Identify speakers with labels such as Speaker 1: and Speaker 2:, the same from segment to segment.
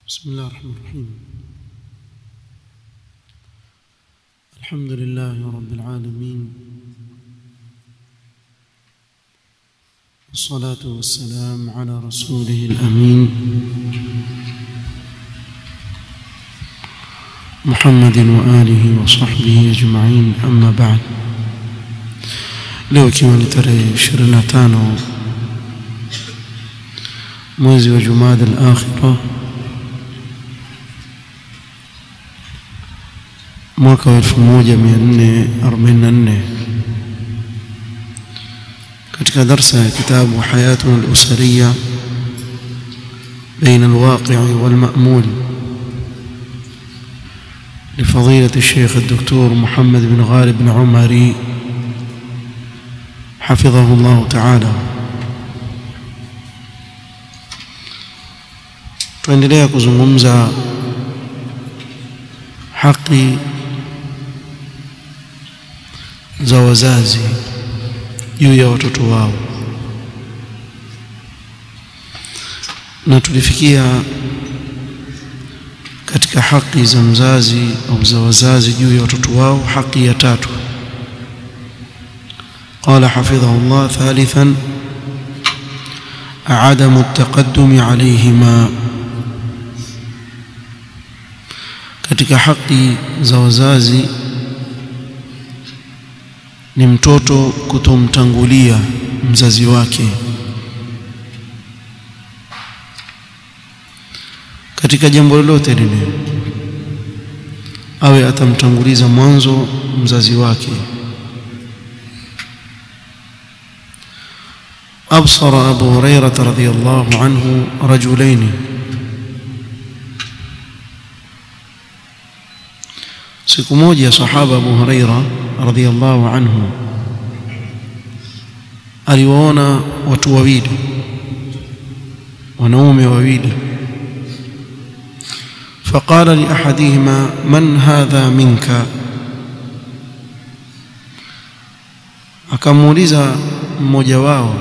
Speaker 1: بسم الله الرحمن الرحيم الحمد لله رب العالمين والصلاة والسلام على رسوله الأمين محمد وآله وصحبه أجمعين أما بعد leo ikiwa ni tarehe 25 mwezi wa Jumada al-Akhira mwaka wa 1444 katika darsa ya kitabu Hayatuna al-Usariya بين الواقع والمأمول لفضيلة الشيخ الدكتور محمد بن غالب بن عمري حفظه الله تعالى tuendelea kuzungumza haki za wazazi juu ya watoto wao na tulifikia katika haki za mzazi au za wazazi juu ya watoto wao haki ya tatu قال حفظه الله ثالثا عدم التقدم عليهما katika haki za wazazi ni mtoto kutomtangulia mzazi wake katika jambo lolote lile awe atamtanguliza mwanzo mzazi wake أبصر أبو هريرة رضي الله عنه رجلين siku moja sahaba Abu Huraira radhiyallahu anhu aliwaona watu wawili wanaume wawili فقال لأحدهما من هذا منك akamuuliza mmoja wao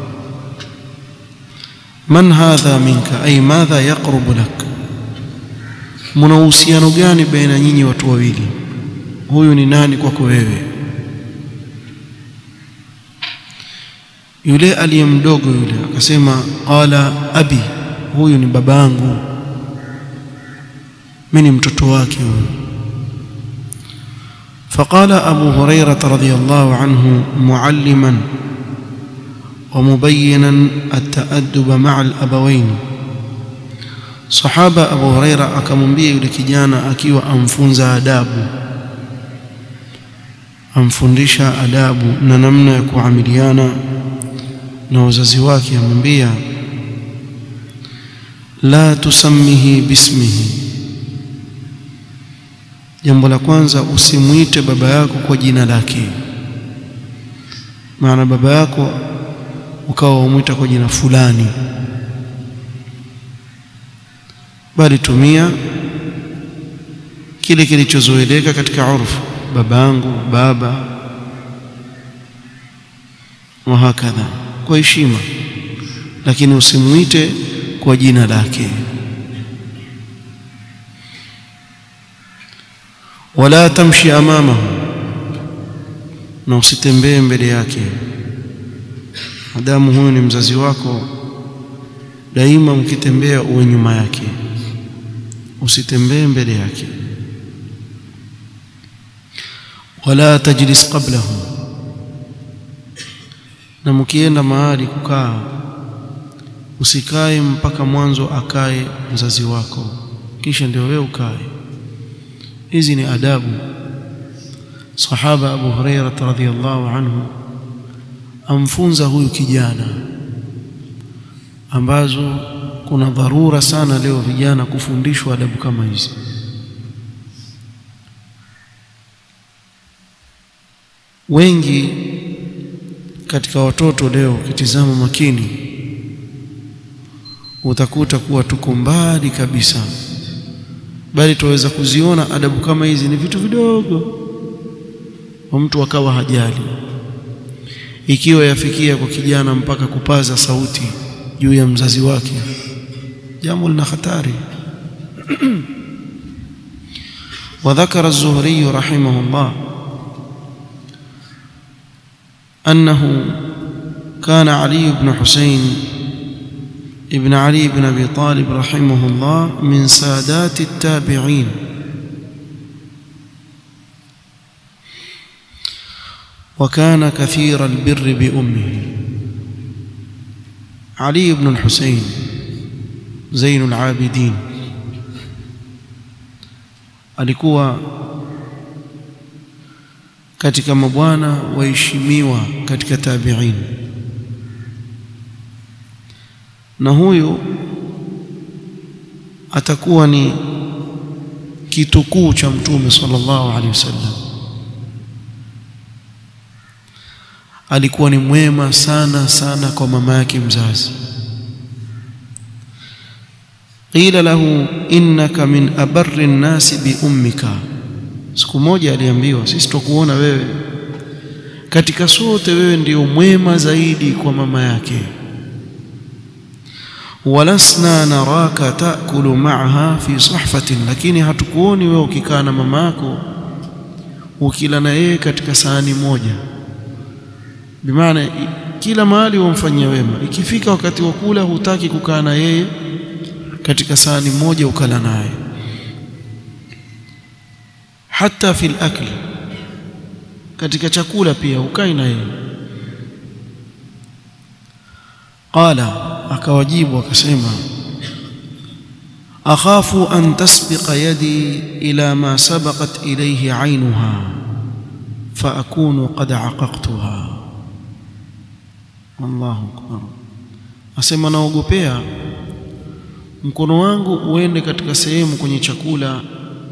Speaker 1: man hadha minka ay madha yaqrubu lak mna uhusiano gani baina nyinyi watu wawili huyu ni nani kwako wewe yule aliye mdogo yule akasema qala abi huyu ni babangu mimi ni mtoto wake huyu فقال أبو هريرة رضي الله عنه معلما ومبينا التأدب مع الأبوين صحابة أبو هريرة akamwambia yule kijana akiwa amfunza adabu amfundisha adabu na namna ya kuamiliana na wazazi wake amwambia la tusammihi bismihi jambo la kwanza usimwite baba yako kwa jina lake maana baba yako ukawa umwita kwa jina fulani bali tumia kile kilichozoeleka katika urfu babangu baba wa hakadha kwa heshima lakini usimwite kwa jina lake wala tamshi amamahu na usitembee mbele yake madamu huyu ni mzazi wako daima mkitembea uwe nyuma yake usitembee mbele yake wala tajlis qablahu na mkienda mahali kukaa usikae mpaka mwanzo akae mzazi wako kisha ndio wewe ukae hizi ni adabu sahaba Abu Hurairah radhiyallahu anhu amfunza huyu kijana ambazo kuna dharura sana leo vijana kufundishwa adabu kama hizi wengi katika watoto leo ukitizama makini utakuta kuwa tuko mbali kabisa bali tuweza kuziona adabu kama hizi ni vitu vidogo wa mtu akawa hajali ikiwa yafikia kwa kijana mpaka kupaza sauti juu ya mzazi wake jambo lina hatari وذكر الزهري رحمه الله أنه كان علي بن حسين ابن علي بن أبي طالب رحمه الله من سادات التابعين وكان كثير البر بأمه علي بن الحسين زين العابدين alikuwa katika mabwana waheshimiwa katika tabi'in na huyu atakuwa ni kitukuu cha mtume sallallahu alaihi wasallam alikuwa ni mwema sana sana kwa mama yake mzazi qila lahu innaka min abarri nnasi bi ummika siku moja aliambiwa sisi tukuona wewe katika sote wewe ndio mwema zaidi kwa mama yake walasna naraka taakulu ma'aha fi sahfatin lakini hatukuoni wewe ukikaa na mama yako ukila na yeye katika sahani moja bimaana kila mahali wamfanyia wema ikifika wakati wa kula hutaki kukaa na yeye katika sahani moja ukala naye hata fil akli katika chakula pia ukai na yeye qala akawajibu akasema akhafu an tasbiqa yadi ila ma sabaqat ilayhi aynuha fa akunu qad aqaqtuha Allahu akbar asema naogopea mkono wangu uende katika sehemu kwenye chakula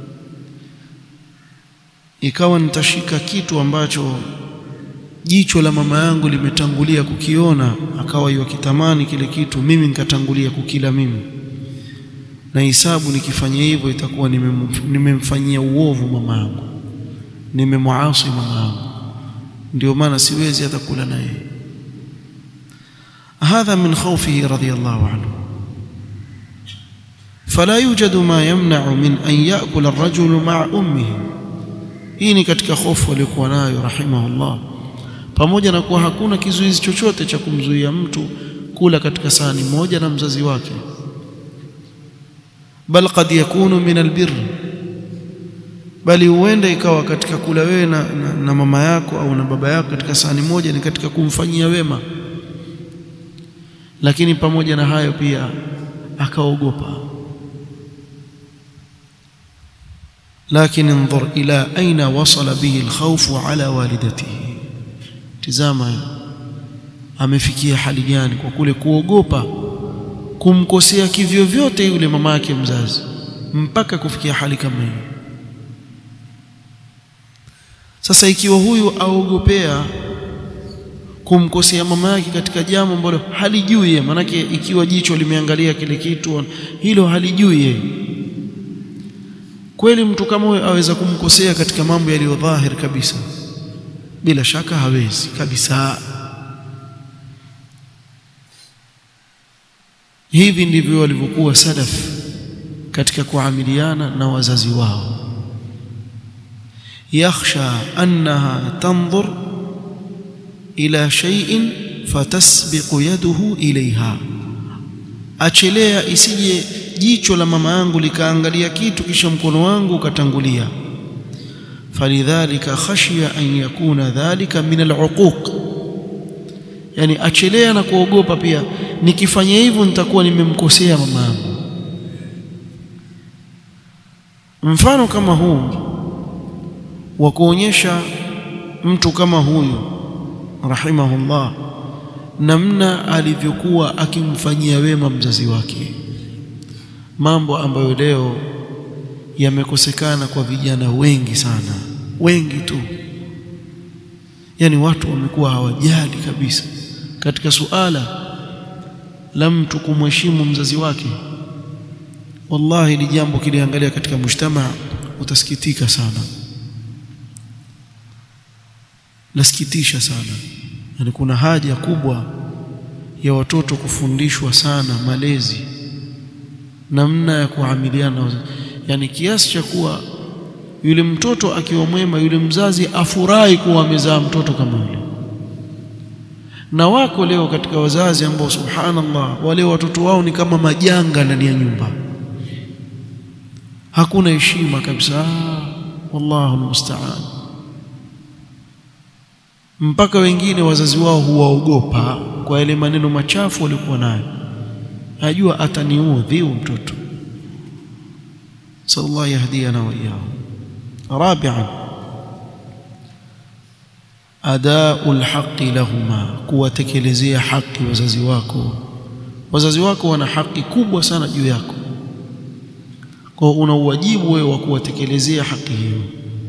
Speaker 1: ikawa nitashika kitu ambacho jicho la mama yangu limetangulia kukiona akawa yukitamani kile kitu mimi nikatangulia kukila mimi na hisabu nikifanya hivyo itakuwa nimemfanyia uovu mama yangu nimemwasi mama yangu ndio maana siwezi hata kula naye هذا من خوفه رضي الله عنه فلا يوجد ما يمنع من أن يأكل الرجل مع أمه hii ni katika hofu aliyokuwa nayo rahimahullah pamoja na kuwa hakuna kizuizi chochote cha kumzuia mtu kula katika sahani moja na mzazi wake bal qad yakunu min albir bali huenda ikawa katika kula wewe na, na, na mama yako au na baba yako katika sahani moja ni katika kumfanyia wema lakini pamoja na hayo pia akaogopa لكن انظر إلى أين وصل به الخوف على والدته tizama amefikia hali gani kwa kule kuogopa kumkosea kivyo vyote yule mama yake mzazi mpaka kufikia hali kama hiyo sasa ikiwa huyu aogopea kumkosea mama yake katika jambo ambalo halijui yeye manake ikiwa jicho limeangalia kile kitu hilo halijui yeye kweli mtu kama huyo aweza kumkosea katika mambo yaliyo dhahir kabisa bila shaka hawezi kabisa hivi ndivyo walivyokuwa salaf katika kuamiliana na wazazi wao yakhsha annaha tanzur ila shay'in fatasbiqu yaduhu ilayha achelea isije jicho la mama yangu likaangalia kitu kisha mkono wangu ukatangulia falidhalika khashiya an yakuna dhalika min aluquq yani achelea na kuogopa pia nikifanya hivyo nitakuwa nimemkosea mama yangu mfano kama huu wa kuonyesha mtu kama huyu rahimahullah namna alivyokuwa akimfanyia wema mzazi wake mambo ambayo leo yamekosekana kwa vijana wengi sana wengi tu yani watu wamekuwa hawajali kabisa katika suala la mtu kumheshimu mzazi wake wallahi ni jambo kiliangalia katika mujtamaa utasikitika sana nasikitisha sana yani kuna haja kubwa ya watoto kufundishwa sana malezi namna ya kuamiliana na yani kiasi cha kuwa yule mtoto akiwa mwema yule mzazi afurahi kuwa amezaa mtoto kama yule na wako leo katika wazazi ambao subhanallah wale watoto wao ni kama majanga ndani ya nyumba hakuna heshima kabisa wallahu almusta'an mpaka wengine wazazi wao huwaogopa kwa yale maneno machafu walikuwa nayo najua ataniudhi mtoto sallallahu yahdiyana wa iyyahu rabi'an adau lhaqi lahuma kuwatekelezea haki wazazi wako wazazi wako wana haki kubwa sana juu yako kwa una uwajibu wewe wa kuwatekelezea haki hiyo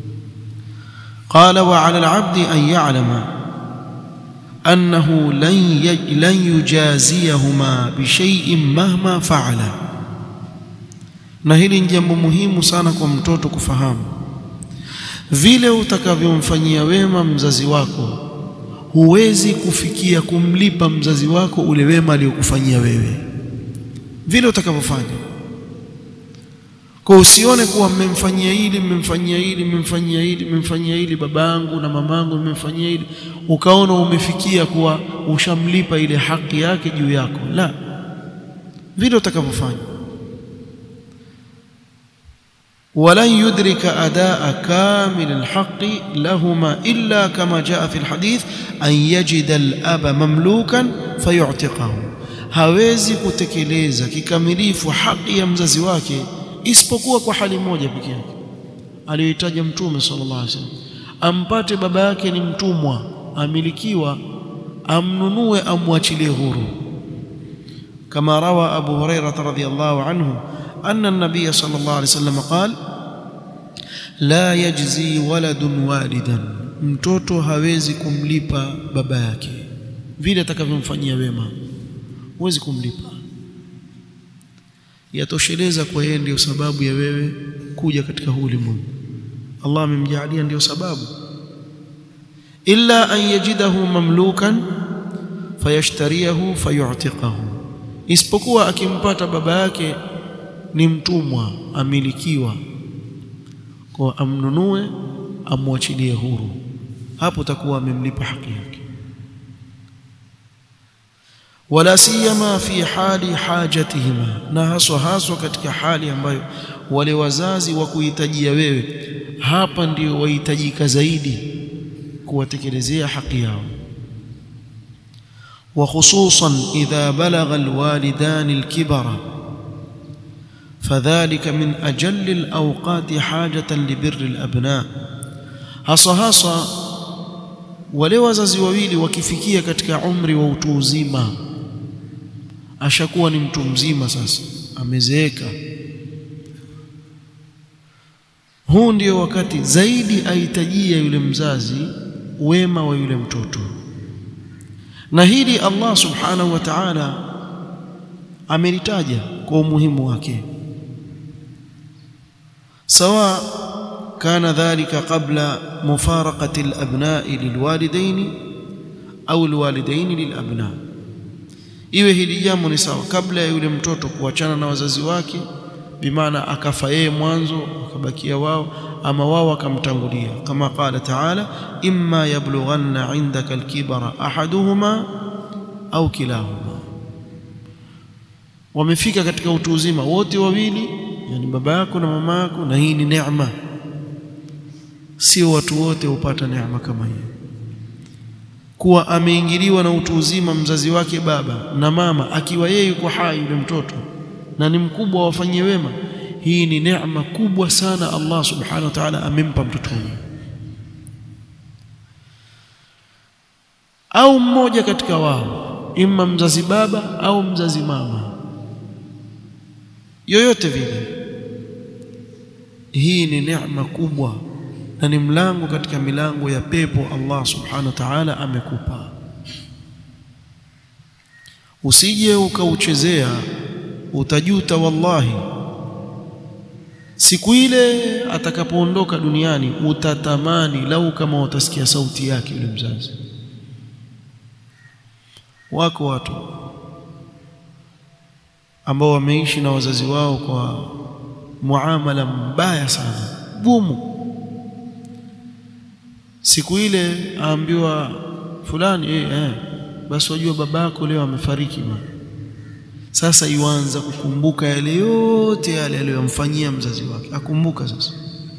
Speaker 1: qala wa ala alabdi an ya'lama annahu lan lan yujaziyahuma bishay'in mahma fa'ala na hili ni jambo muhimu sana kwa mtoto kufahamu vile utakavyomfanyia wema mzazi wako huwezi kufikia kumlipa mzazi wako ule wema aliyokufanyia wewe vile utakavyofanya kwa usione kuwa mmemfanyia hili mmemfanyia hili mmemfanyia hili mmemfanyia hili babangu na mamangu mmemfanyia hili ukaona umefikia kuwa ushamlipa ile haki yake juu yako la vile utakavyofanya ولن يدرك أداء كامل الحق لهما إلا كما جاء في الحديث أن يجد الأب مملوكا فيعتقه hawezi kutekeleza kikamilifu haki ya mzazi wake isipokuwa kwa hali moja pekee yake aliyoitaja mtume sallallahu alaihi wasallam ampate baba yake ni mtumwa amilikiwa amnunue amwachilie huru kama rawa abu hurairah radhiyallahu anhu أن النبي صلى الله عليه وسلم قال لا يجزي ولد والدا mtoto hawezi kumlipa baba yake vile atakavyomfanyia wema huwezi kumlipa yatosheleza kwa yeye ndio sababu ya wewe kuja katika huu ulimwengu Allah amemjalia ndio sababu illa an yajidahu mamlukan fayashtariyahu fayu'tiqahu isipokuwa akimpata baba yake ni mtumwa amilikiwa kwa amnunue amwachilie huru hapo takuwa amemlipa haki yake wala siyama fi hali hajatihima na haswa haswa katika hali ambayo wale wazazi wa kuhitajia wewe hapa ndio wahitajika zaidi kuwatekelezea haki yao wa khususan idha balagha alwalidan alkibara فذلك من أجل الأوقات حاجة لبر الأبناء hasa hasa wale wazazi wawili wakifikia katika umri wa utu uzima ashakuwa ni mtu mzima sasa amezeeka huu ndio wakati zaidi ahitajia yule mzazi wema wa yule mtoto na hili Allah subhanahu wa ta'ala amelitaja kwa umuhimu wake سواء كان ذلك قبل مفارقة الأبناء للوالدين أو الوالدين للأبناء iwe hili jambo ni sawa kabla ya yule mtoto kuachana na wazazi wake bimaana akafa yeye mwanzo akabakia wao ama wao akamtangulia kama qala taala imma yablughanna indaka alkibara ahaduhuma au kilahuma wamefika katika utu uzima wote wawili yani baba yako na mama yako na hii ni neema sio watu wote hupata neema kama hii kuwa ameingiliwa na utu uzima mzazi wake baba na mama akiwa yeye yuko hai yule mtoto na ni mkubwa wafanyie wema hii ni neema kubwa sana Allah subhanahu wa ta'ala amempa mtoto huyu au mmoja katika wao imma mzazi baba au mzazi mama yoyote vile hii ni neema kubwa na ni mlango katika milango ya pepo Allah subhanahu wa ta'ala amekupa usije ukauchezea utajuta wallahi siku ile atakapoondoka duniani utatamani lau kama utasikia sauti yake yule mzazi wako watu ambao wameishi na wazazi wao kwa muamala mbaya sana gumu. Siku ile aambiwa fulani, eh, eh, basi wajua babako leo amefariki bwana. Sasa yuanza kukumbuka yale yote yale aliyomfanyia mzazi wake, akumbuka sasa.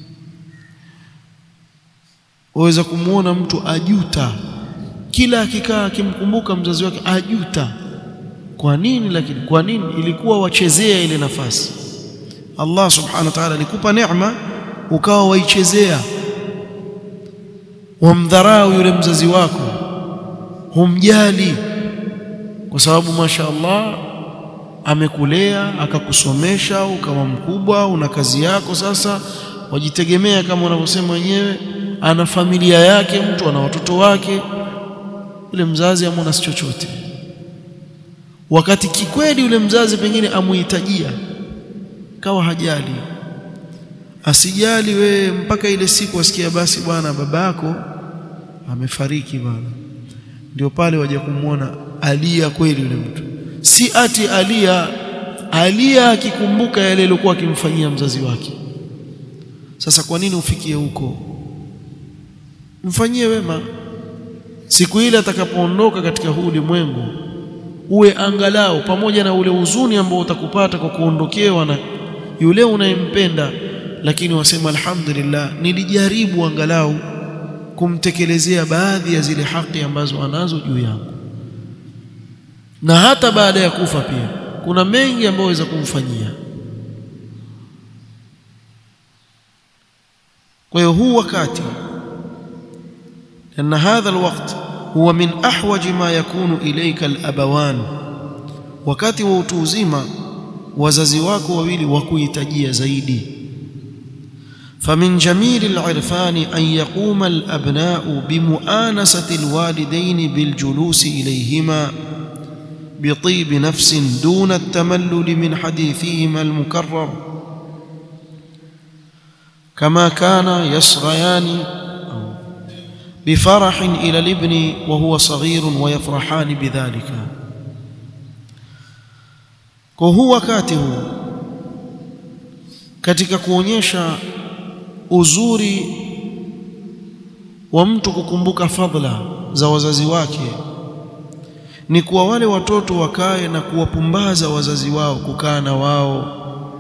Speaker 1: Waweza kumwona mtu ajuta, kila akikaa akimkumbuka mzazi wake ajuta. Kwa nini? Lakini kwa nini? Ilikuwa wachezea ile nafasi. Allah subhanahu wa ta'ala alikupa neema, ukawa waichezea, wamdharau yule mzazi wako, humjali, kwa sababu masha Allah amekulea akakusomesha, ukawa mkubwa, una kazi yako, sasa wajitegemea, kama wanavyosema wenyewe, ana familia yake, mtu ana watoto wake. Yule mzazi amwona si chochote, wakati kikweli yule mzazi pengine amuhitajia, kawa hajali, asijali wewe, mpaka ile siku asikia, basi bwana, babako amefariki bwana, ndio pale waja kumwona alia kweli yule mtu si ati alia alia akikumbuka yale aliyokuwa akimfanyia mzazi wake. Sasa kwa nini ufikie huko? Mfanyie wema, siku ile atakapoondoka katika huu ulimwengu, uwe angalau pamoja na ule huzuni ambao utakupata kwa kuondokewa na yule unayempenda, lakini wasema alhamdulillah, nilijaribu angalau kumtekelezea baadhi ya zile haki ambazo anazo juu yangu na hata baada ya kufa pia kuna mengi ambayo waweza kumfanyia. Kwa hiyo huu wakati, anna hadha alwaqt huwa min ahwaji ma yakunu ilayka alabawan, wakati wa utu uzima wazazi wako wawili wakuhitajia zaidi. famin jamili alirfani an yaquma alabnau bimuanasati alwalidaini biljulusi ilayhima بطيب نفس دون التملل من حديثهما المكرر كما كان يصغيان بفرح إلى الابن وهو صغير ويفرحان بذلك وهو wakati huu katika kuonyesha uzuri wa mtu kukumbuka fadhila za wazazi wake ni kuwa wale watoto wakae na kuwapumbaza wazazi wao, kukaa na wao,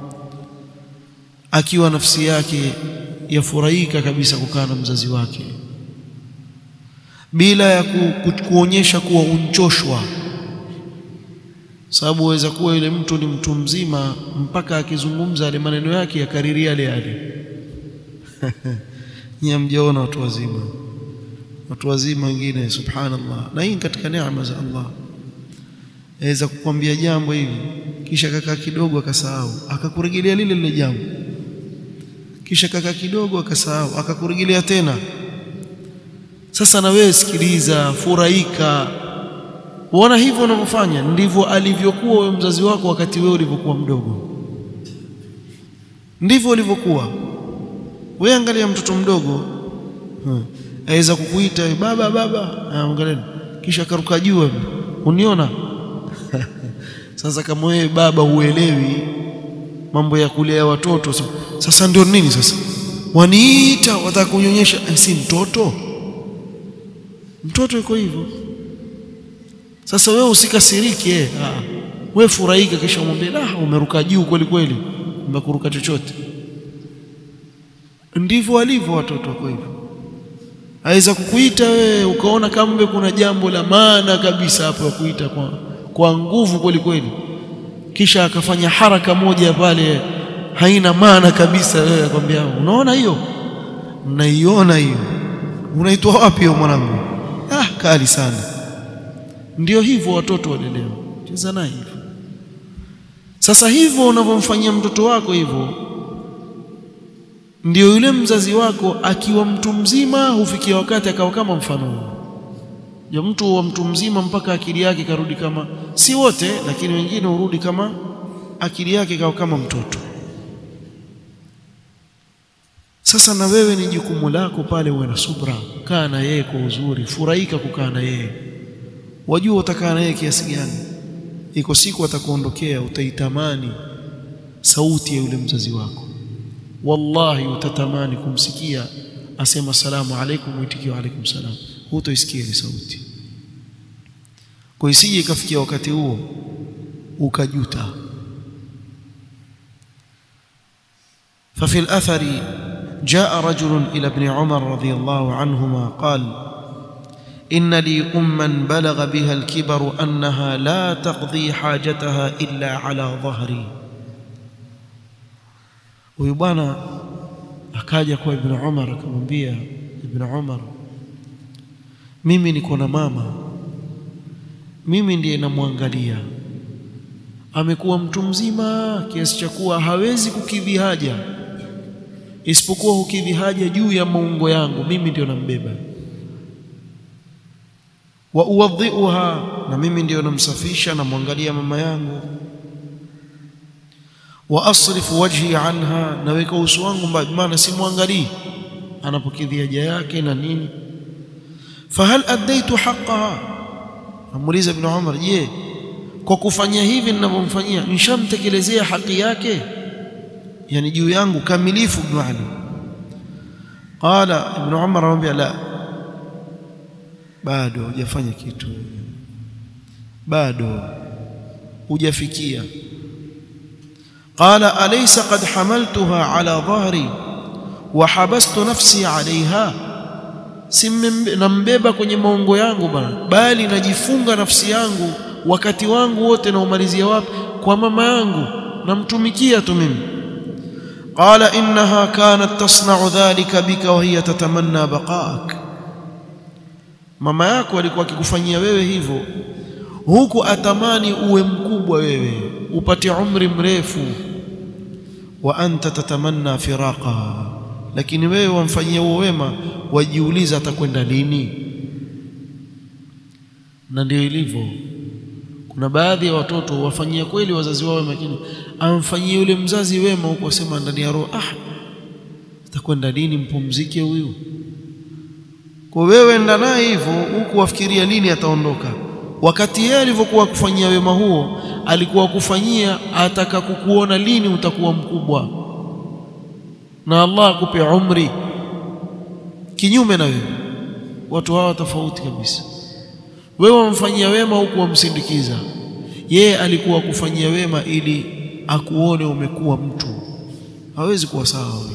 Speaker 1: akiwa nafsi yake yafurahika kabisa kukaa na mzazi wake, bila ya ku, ku, kuonyesha kuwa unchoshwa. Sababu waweza kuwa yule mtu ni mtu mzima, mpaka akizungumza yale maneno yake yakariria yale yale. Nyie mjaona watu wazima watu wazima wengine, subhanallah. Na hii katika neema za Allah, aweza kukwambia jambo hivi kisha kakaa kidogo akasahau, akakurejelea lile lile jambo, kisha kakaa kidogo akasahau, akakurejelea tena. Sasa na wewe sikiliza, furahika, uona hivyo unavyofanya ndivyo alivyokuwa wewe mzazi wako wakati wewe ulivyokuwa mdogo, ndivyo ulivyokuwa wewe. Angalia mtoto mdogo hmm aweza kukuita baba baba, angalia, kisha akaruka juu, uniona? Sasa kama wewe baba huelewi mambo ya kulea watoto, sasa ndio nini? Sasa waniita wataka kunyonyesha, si mtoto? Mtoto yuko hivyo. Sasa wewe usikasirike, wewe furahika, kisha umwambie la, umeruka juu kweli kweli, umekuruka chochote. Ndivyo walivyo watoto wako hivyo aweza kukuita wewe ukaona kama kuna jambo la maana kabisa hapo ya kuita kwa, kwa nguvu kweli kweli, kisha akafanya haraka moja pale haina maana kabisa. Wewe akwambia, unaona hiyo, naiona hiyo, unaitwa wapi hiyo mwanangu? Ah, kali sana. Ndio hivyo watoto walelewa, cheza naye hivyo. Sasa hivyo unavyomfanyia mtoto wako hivyo ndio yule mzazi wako akiwa mtu mzima hufikia wakati akawa kama mfano ya mtu wa mtu mzima mpaka akili yake karudi kama, si wote, lakini wengine hurudi kama akili yake kawa kama mtoto. Sasa na wewe ni jukumu lako pale, uwe na subra, kaa na yeye kwa uzuri, furahika kukaa na yeye, wajua utakaa na yeye kiasi gani. iko siku atakuondokea utaitamani sauti ya yule mzazi wako wallahi utatamani kumsikia asema salamu alaikum uitikio alaikum salam hutoisikia ile sauti kwa isije ikafikia wakati huo ukajuta ففي الأثر جاء رجل إلى ابن عمر رضي الله عنهما قال إن لي أما بلغ بها الكبر أنها لا تقضي حاجتها إلا على ظهري ويبانا akaja kwa ibn Umar akamwambia ibn Umar mimi niko na mama mimi ndiye namwangalia amekuwa mtu mzima kiasi cha kuwa hawezi kukidhi haja isipokuwa hukidhi haja juu ya maungo yangu mimi ndio nambeba wa uwadhiuha na mimi ndio namsafisha namwangalia mama yangu wa asrifu wajhi anha naweka uso wangu mbali maana simwangalii anapokidhi haja yake na nini fahal addaitu haqqaha amuuliza ibn Umar je kwa kufanya hivi ninavyomfanyia nishamtekelezea haki yake yani juu yangu kamilifu ibn Ali qala ibn Umar anamwambia la bado hujafanya kitu bado hujafikia qala alaysa qad hamaltuha ala dhahri wa habastu nafsi alaiha nambeba kwenye maungo yangu bana bali najifunga nafsi yangu wakati wangu wote naumalizia wapi kwa mama yangu namtumikia tu mimi qala innaha kanat tasna'u dhalika bika wa hiya tatamanna baqaak mama yako alikuwa akikufanyia wewe hivyo huku atamani uwe mkubwa wewe upate umri mrefu wa anta tatamanna firaqa lakini wewe wamfanyia huo wema wajiuliza atakwenda lini na ndio ilivyo kuna baadhi ya watoto wafanyia kweli wazazi wao lakini amfanyie yule mzazi wema huko asema ndani ya roho ah atakwenda lini mpumzike huyu kwa wewe enda naye hivyo huku wafikiria lini ataondoka wakati yeye alivyokuwa kufanyia wema huo alikuwa kufanyia ataka kukuona lini utakuwa mkubwa na Allah akupe umri kinyume na wewe watu hawa tofauti kabisa wewe wamfanyia wema huku wamsindikiza yeye alikuwa kufanyia wema ili akuone umekuwa mtu hawezi kuwa sawa wewe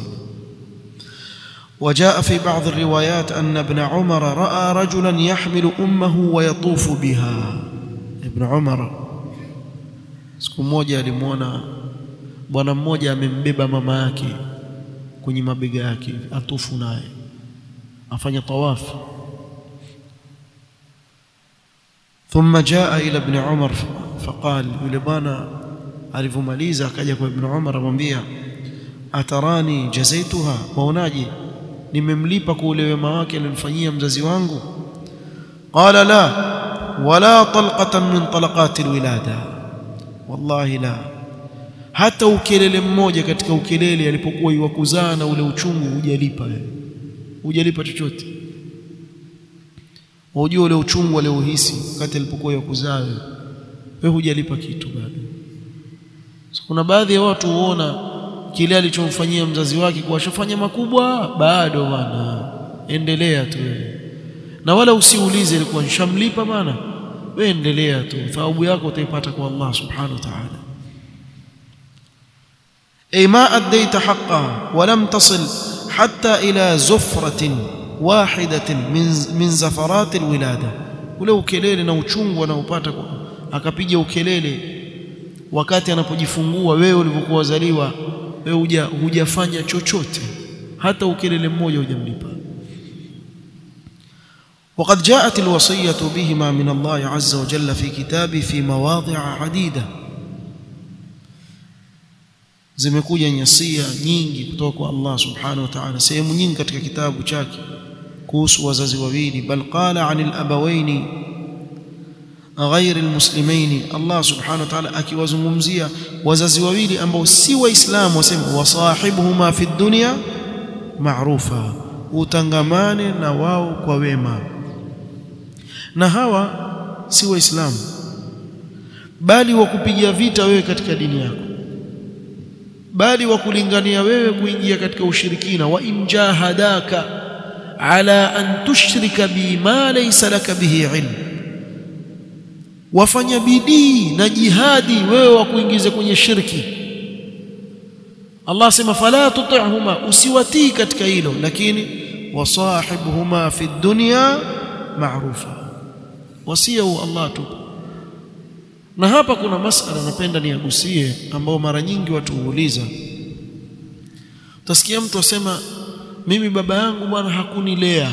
Speaker 1: وجاء في بعض الروايات أن ابن عمر رأى رجلا يحمل أمه ويطوف بها ابن عمر siku moja alimwona bwana mmoja amembeba mama yake kwenye mabega yake atufu naye afanya tawafu ثم جاء إلى ابن عمر فقال yule bwana alivyomaliza akaja kwa ibn Umar amwambia atarani jazaituha waonaje nimemlipa kwa ule wema wake alionifanyia mzazi wangu qala la wala talqatan min talaqati alwilada wallahi la hata ukelele mmoja katika ukelele alipokuwa yuwakuzaa na ule uchungu hujalipa wewe hujalipa chochote wajua ule uchungu aliohisi wakati alipokuwa yuwakuzaa wewe wewe hujalipa kitu bado so, kuna baadhi ya watu huona kile alichomfanyia mzazi wake kwa shafanya makubwa bado bwana endelea tu na wala usiulize ilikuwa nishamlipa bwana wewe endelea tu thawabu yako utaipata kwa Allah subhanahu wa ta'ala ay ma addaita haqqaha wa lam tasil hatta ila zufratin wahidatin min min zafarat alwilada ule ukelele na uchungu anaopata akapiga ukelele wakati anapojifungua wewe ulivyokuwa wazaliwa wewe huja hujafanya chochote hata ukelele mmoja hujamlipa وقد جاءت الوصية بهما من الله عز وجل في كتابه في مواضع عديدة zimekuja nyasia nyingi kutoka kwa Allah subhanahu wa ta'ala sehemu nyingi katika kitabu chake kuhusu wazazi wawili bal qala 'anil abawaini ghairi almuslimain Allah subhanahu wa ta'ala akiwazungumzia wazazi wawili ambao si waislamu wasema wasahibuhuma fi dunya ma'rufa utangamane na wao kwa wema na hawa si waislamu bali wa kupiga vita wewe katika dini yako bali wa kulingania wewe kuingia katika ushirikina wa in jahadaka ala an tushrika bi ma laysa laka bihi ilm wafanya bidii na jihadi wewe wa kuingiza kwenye shirki Allah sema fala tuti'huma usiwatii katika hilo lakini wasahibhuma fi dunya ma'rufa wasia Allah tu na hapa kuna masala napenda niagusie ambao mara nyingi watu huuliza utasikia mtu asema mimi baba yangu bwana hakunilea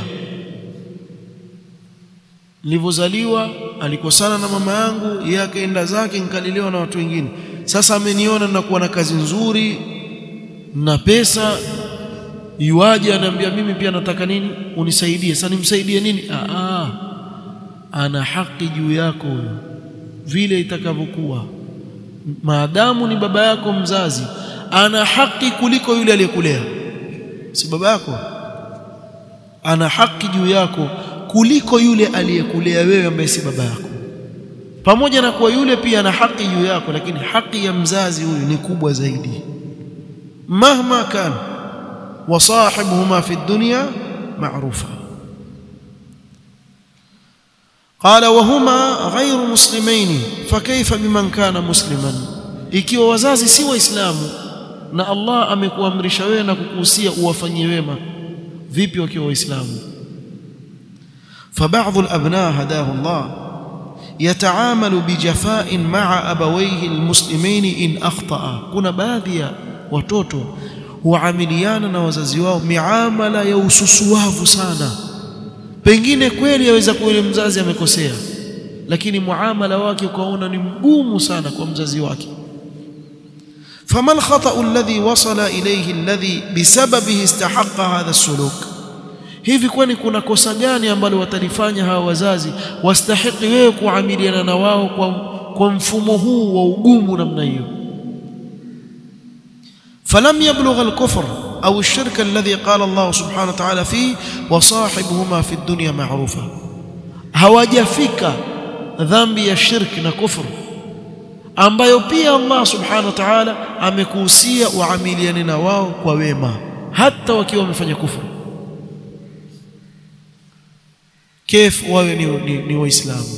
Speaker 1: nilivyozaliwa alikosana na mama yangu yeye akaenda zake nikalelewa na watu wengine sasa ameniona nakuwa na kazi nzuri na pesa yuaje ananiambia mimi pia nataka nini unisaidie sasa nimsaidie nini aa ana haki juu yako huyo vile itakavyokuwa maadamu ni baba yako mzazi ana haki kuliko yule aliyekulea si baba yako ana haki juu yako kuliko yule aliyekulea wewe ambaye si baba yako pamoja na kuwa yule pia ana haki juu yako lakini haki ya mzazi huyu ni kubwa zaidi mahma kan wasahibuhuma fi dunya ma'rufa قال وهما غير مسلمين فكيف بمن كان مسلما ikiwa wazazi si waislamu na Allah amekuamrisha wewe na kukuhusia uwafanyie wema vipi wakiwa waislamu فبعض الابناء هداه الله يتعامل بجفاء مع ابويه المسلمين ان اخطا kuna baadhi ya watoto huamiliana na wazazi wao miamala ya ususuavu sana pengine kweli yaweza kuwa yule mzazi amekosea lakini muamala wake ukaona ni mgumu sana kwa mzazi wake فما الخطأ الذي وصل إليه الذي بسببه استحق هذا السلوك hivi kwani kuna kosa gani ambalo watalifanya hawa wazazi wastahiki wewe kuamiliana na wao kwa, kwa mfumo huu wa ugumu namna hiyo falam yablugha al-kufr au ash-shirk alladhi qala Allah subhanahu wa ta'ala fi wasahibuhuma fi ad-dunya ma'rufa hawajafika dhambi ya shirki na kufru ambayo pia Allah subhanahu wa ta'ala amekuhusia uamiliane na wao kwa wema hata wakiwa wamefanya kufuru كيف wawe ni, ni, ni waislamu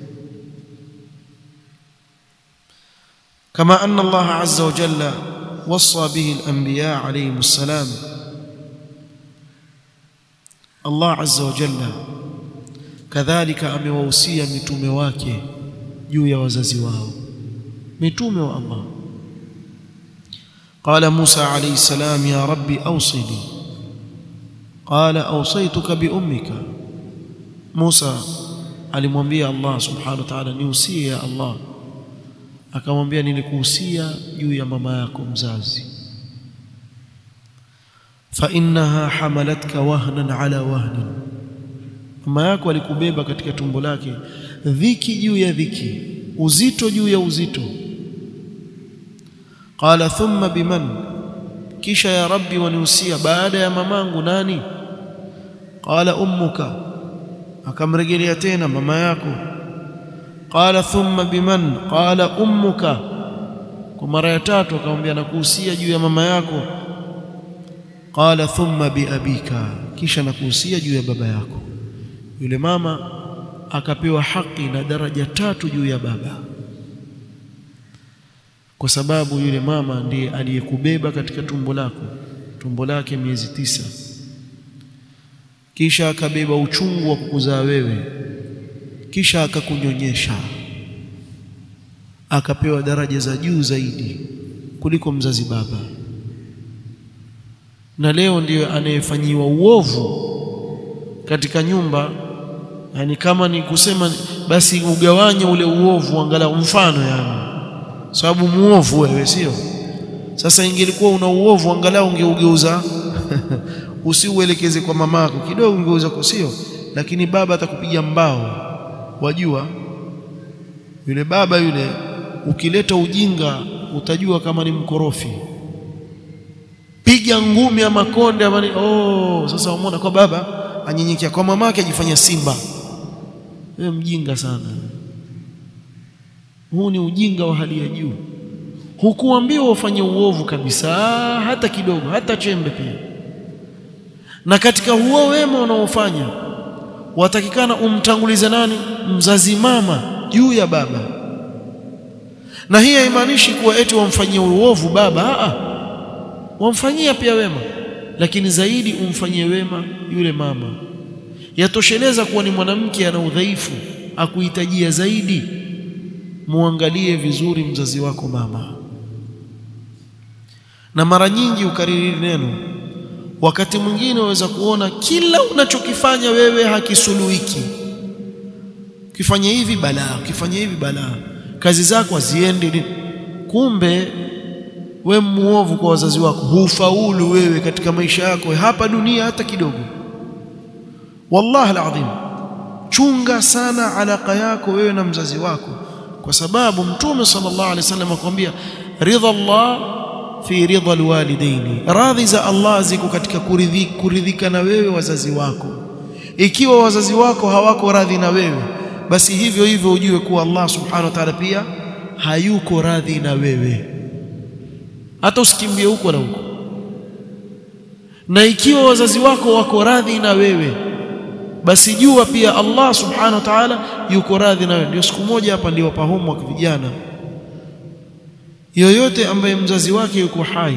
Speaker 1: كما أن الله عز وجل وصى به الأنبياء عليهم السلام الله عز وجل كذلك amewausia mitume wake juu ya wazazi wao mitume wa Allah قال موسى عليه السلام يا ربي أوصني قال أوصيتك بأمك موسى alimwambia Allah subhanahu wa ta'ala niusie ya Allah akamwambia nilikuhusia juu ya mama yako mzazi fa innaha hamalatka wahnan ala wahnin mama yako alikubeba katika tumbo lake dhiki juu ya dhiki uzito juu ya uzito qala thumma biman kisha ya rabbi waniusia baada ya mamangu nani qala ummuka akamrejelea tena mama yako qala thumma biman qala ummuka kwa mara ya tatu akamwambia nakuhusia juu ya mama yako qala thumma biabika kisha nakuhusia juu ya baba yako yule mama akapewa haki na daraja tatu juu ya baba kwa sababu yule mama ndiye aliyekubeba katika tumbo lako tumbo lake miezi tisa kisha akabeba uchungu wa kukuzaa wewe kisha akakunyonyesha akapewa daraja za juu zaidi kuliko mzazi baba na leo ndiyo anayefanyiwa uovu katika nyumba yani kama ni kusema basi ugawanye ule uovu angalau mfano yani sababu muovu wewe sio sasa ingelikuwa una uovu angalau ungeugeuza usiuelekeze kwa mamako kidogo ungeuza kwa sio lakini baba atakupiga mbao wajua yule baba yule ukileta ujinga utajua kama ni mkorofi piga ngumi ya makonde ama oh sasa umeona kwa baba anyenyekea kwa mamake ajifanya simba wewe mjinga sana huu ni ujinga wa hali ya juu hukuambiwa ufanye uovu kabisa hata kidogo hata chembe pia na katika huo wema unaofanya watakikana umtangulize nani mzazi mama juu ya baba na hii haimaanishi kuwa eti wamfanyie uovu baba a wamfanyia pia wema lakini zaidi umfanyie wema yule mama yatosheleza kuwa ni mwanamke ana udhaifu akuhitajia zaidi muangalie vizuri mzazi wako mama na mara nyingi ukariri neno wakati mwingine waweza kuona kila unachokifanya wewe hakisuluhiki ukifanya hivi balaa ukifanya hivi balaa kazi zako haziendi kumbe we muovu kwa wazazi wako hufaulu wewe katika maisha yako hapa dunia hata kidogo wallahi alazim chunga sana alaka yako wewe na mzazi wako kwa sababu mtume sallallahu alaihi wasallam akwambia ridha Allah fi ridha alwalidaini radhi za Allah ziko katika kuridhika, kuridhika na wewe wazazi wako ikiwa wazazi wako hawako radhi na wewe basi hivyo hivyo ujue kuwa Allah subhanahu wa ta'ala pia hayuko radhi na wewe hata usikimbie huko na huko na ikiwa wazazi wako wako radhi na wewe basi jua pia Allah subhanahu wa ta'ala yuko radhi na wewe ndio siku moja hapa ndio wapa homework vijana yoyote ambaye mzazi wake yuko hai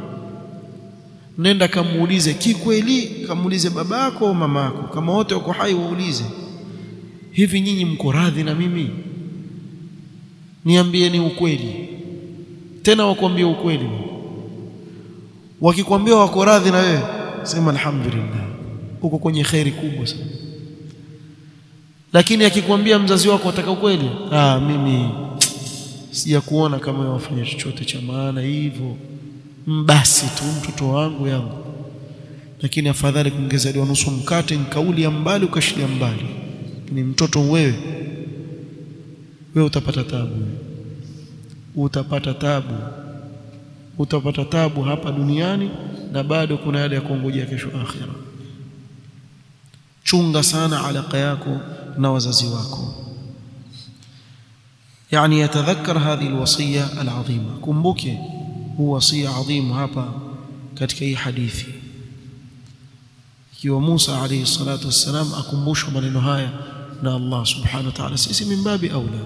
Speaker 1: nenda kamuulize kikweli kamuulize babako au mamako kama wote wako hai waulize hivi nyinyi mko radhi na mimi niambieni ukweli tena wakwambia ukweli wakikwambia wako radhi na wewe sema alhamdulillah uko kwenye khairi kubwa sana lakini akikwambia mzazi wako ataka ukweli ah mimi sijakuona kama wafanya chochote cha maana hivyo basi tu mtoto wangu yangu lakini afadhali kungezaliwa nusu mkate nkauli ya mbali ukashilia mbali ni mtoto wewe wewe utapata tabu utapata tabu utapata tabu hapa duniani na bado kuna yale ya kuongojea kesho akhira chunga sana alaka yako na wazazi wako يعني يتذكر هذه الوصية العظيمة كمبوكي هو وصية عظيمة hapa katika hii hadithi ikiwa Musa alayhi salatu wassalam akumbushwa maneno haya na Allah subhanahu wa ta'ala sisi min babi aula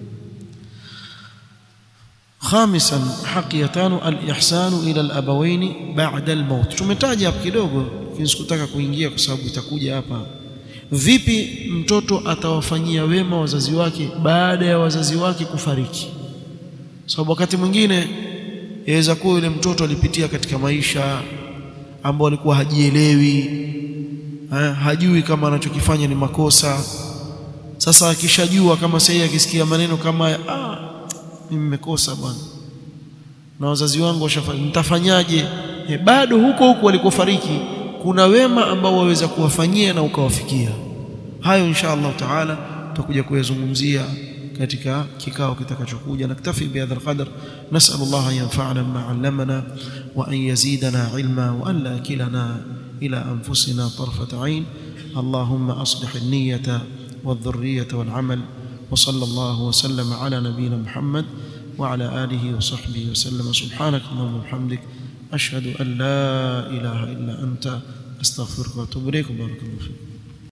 Speaker 1: خامسا حق يتانو الإحسان إلى الأبوين بعد الموت tumetaja hapo kidogo lakini sikutaka kuingia kwa sababu itakuja hapa vipi mtoto atawafanyia wema wazazi wake baada ya wazazi wake kufariki sababu wakati mwingine yaweza kuwa yule mtoto alipitia katika maisha ambao alikuwa hajielewi ha, hajui kama anachokifanya ni makosa sasa akishajua kama sasa akisikia maneno kama ah mimi nimekosa bwana na wazazi wangu washafanya nitafanyaje e, bado huko huko walikofariki kuna wema ambao waweza kuwafanyia na ukawafikia hayo insha Allah taala tutakuja kuyazungumzia katika kikao kitakachokuja naktafi bihadha alqadr nasal Allah an yanfa'ana bima 'allamana wa an yazidana 'ilma wa an la kilana ila anfusina tarfat 'ain اللهم أصلح النية والذرية والعمل وصلى الله وسلم على نبينا محمد وعلى آله وصحبه وسلم سبحانك اللهم وبحمدك أشهد أن لا إله إلا أنت أستغفرك وأتوب إليك بارك الله فيك